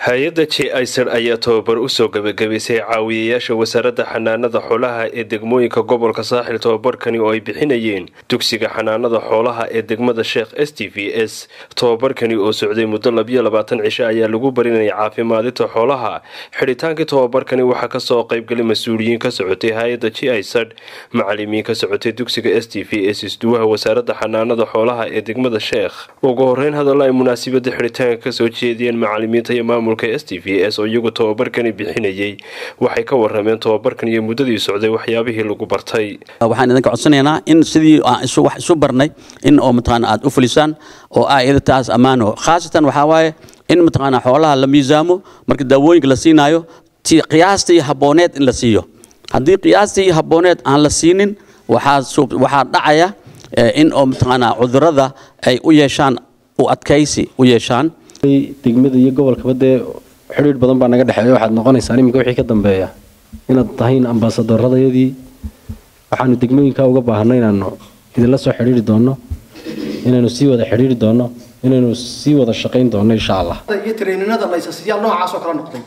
hay-adda j iser ayaa tababar usoo gebagabaysay caawiyayaasha wasaaradda xanaanada xoolaha ee degmooyinka gobolka saaxil tababarkani oo ay bixinayeen dugsiga xanaanada xoolaha ee degmada sheekh s t v s tababarkani oo socday muddo labiyo labaatan cisho ayaa lagu barinayay caafimaadinta xoolaha xidhitaankii tababarkani waxaa kasoo qaybgalay mas-uuliyiin ka socotay hay-adda j isad macalimiin ka socotay dugsiga s t v s isduwaha wasaaradda xanaanada xoolaha ee degmada sheekh ugu horeyn hadalla ay munaasabada xidhitaanka kasoo jeediyeen macalimiinta iyo maamulka s t v s oo iyagu tababarkani bixinayay waxay ka warameen tababarkan iyo muddadii socday waxyaabihii lagu bartay waxaan idinka codsanaynaa in sidii aan wax isu barnay in oo mataqaana aad u fulisaan oo ah iyada taas ammaano khaasatan waxaa waaye in mataqaana xoolaha la miisaamo marka daawooyinka la siinaayo qiyaastii habbooneed in la siiyo haddii qiyaastii habbooneed aan la siinin waxaa dhacaya in oo mataqaana cudurada ay u yeeshaan u adkaysi u yeeshaan degmada iyo gobolkaba dee xidhiidh badan baa naga dhexeeya waxaad noqonaysaan iminka wixii ka dambeeya inaad tahayn ambaasadoradayadii waxaanu degmooyinka uga baahanay inaanu idinla soo xidhiiri doonno inaynu sii wada xidhiiri doonno inaynu sii wada shaqayn doonno insha allah iyo treyninada laysa siiyaa noocaasoo kale noqday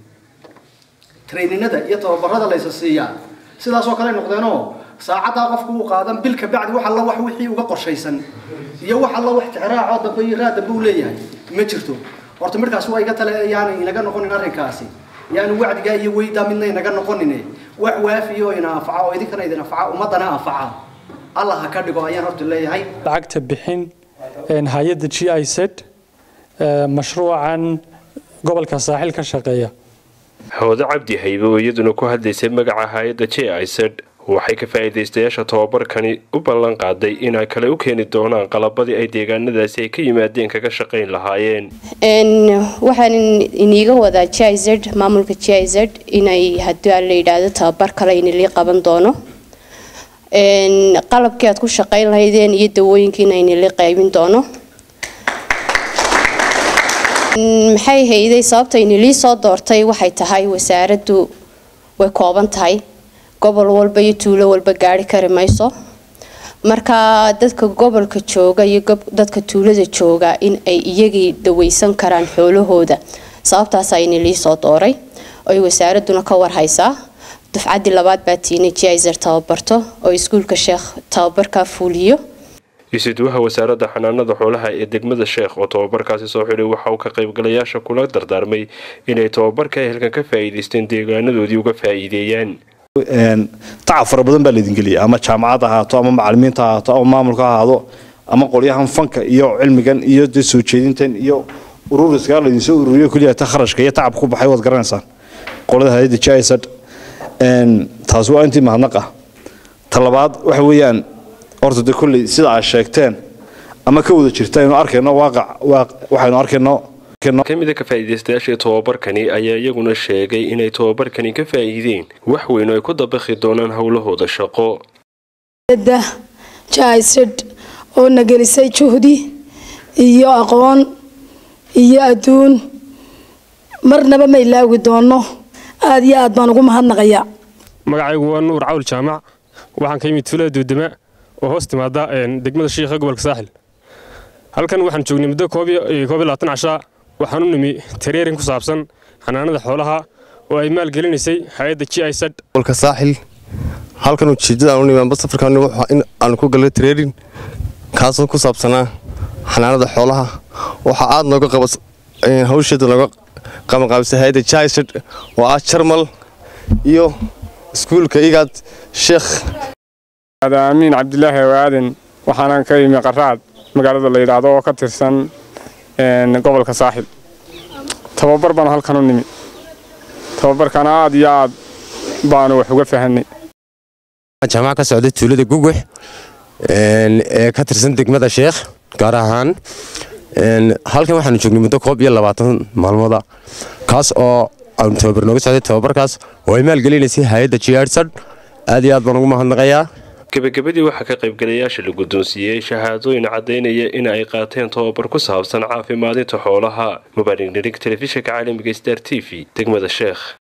treyninada iyo tababarada laysa siiyaa sidaasoo kale noqdeenoo saacaddaa qofku uu qaadan bil ka bacdi wax alla wax wixii uga qorshaysan iyo wax alla wax tixraacoo dambe iyo raad dambe uu leeyahay ma jirto horta midkaas waa iga tale yaanu inaga noqonin arrinkaasi yaanu wacdigaa iyo weydaa midna inaga noqonine wax waafiyo ina anfaca oo idinkana idin anfaca ummadana anfaca allah ha ka dhigo ayaan horta leeyahay lacagta bixin hay-adda g i z mashruucan gobolka saaxil ka shaqeeya hoodo cabdi haybe oo iyaduna ku hadlaysay magaca hay-adda j ised waxay ka faa'iidaystayaasha tababarkani u ballan qaaday inay kale u keeni doonaan qalabadii ay deegaanadaasi ay ka yimaadeen kaga shaqayn lahaayeen waxaan iniiga wadaa j i z maamulka j i z inay haddii la yidhaahdo tababar kale inilii qaban doono qalabkii aad ku shaqayn lahaydeen iyo dawooyinkiina inilii qaybin doono maxay hayday sababta inilii soo doortay waxay tahay wasaaraddu way kooban tahay gobol walba iyo tuulo walba gaari kari mayso marka dadka gobolka jooga iyo dadka tuulada jooga in ay iyagii daweysan karaan xoolahooda sababtaasa inilii soo dooray oy wasaaraduna ka warhaysaa dufcaddii labaad baa tiina jizer tababarto oo iskuulka sheekh tababarkaa fuuliyo isuduwaha wasaaradda xanaanada xoolaha ee degmada sheekh oo tababarkaasi soo xidhay waxa uu ka qaybgalayaasha kula dardaarmay inay tababarka ehelkan ka faa'iidaysteen deegaanadoodii uga faa'iideeyaan tacab fara badan baa laydin geliyay ama jaamacad ahaato ama macalimiinta ahaato ama maamulka ahaado ama qolyahan fanka iyo cilmigan iyo de soo jeedintan iyo ururiska laydinsoo ururiyo keliya ta kharashka iyo tacab ku baxay waad garanaysaan qolada hayadda jisad taasi waa intii mahadnaq ah ta labaad waxa weeyaan horta de kolley sida aad sheegteen ama ka wada jirta aynu arkayno waaqac waxaynu arkayno kamida ka faa'iidaystayaashii tababarkani ayaa iyaguna sheegay inay tababarkani ka faa'iideen wax weyn oo ay ku dabaqi doonaan howlahooda shaqo jisad oo na gelisay juhdi iyo aqoon iyo adduun marnaba ma ilaawi doono aada iyo aad baan ugu mahadnaqayaa magacaygu waa nuur cawl jaamac waxaan ka yimid tuulada duudama oo hoos timaada degmada shiikha gobolka saaxil halkan waxaan joognay muddo koob iyo labaatan cashaa waxaan u nimi tareerin ku saabsan xanaanada xoolaha oo ay maalgelinaysay hay-adda g isad gobolka saaxil halkan ujeedada aan u nimi amba safarkan in aanu ku galnay tareerin kaasoo ku saabsanaa xanaanada xoolaha waxaa aada nooga qaba hawsheeda nooga qabanqaabisay hay-adda g isad oo ah jarmal iyo iskuulka igaad sheekh amiin cabdilaahi waaden waxaanan ka yimi qaraad magaalada la yidhaahdo oo ka tirsan gobolka saaxil tababar baanu halkan u nimi tababarkana aad iyo aad baanu wax uga fahanay jaamac ka socday tuulada gugux ee ka tirsan degmada sheekh gaar ahaan halkan waxaanu joognay muddo koob iyo labaatan maalmooda kaas oo aanu tababar nooga socday tababarkaas oo ay maalgelinaysay hay-adda jiarsad aad iyo aad baan ugu mahadnaqayaa gebagabadii waxaa ka qaybgalayaasha la guddoonsiiyey shahaadooyin caddaynaya in ay qaateen tababar ku saabsan caafimaadinta xoolaha mubaarig nirig telefishinka caalamiga star t v degmada sheekh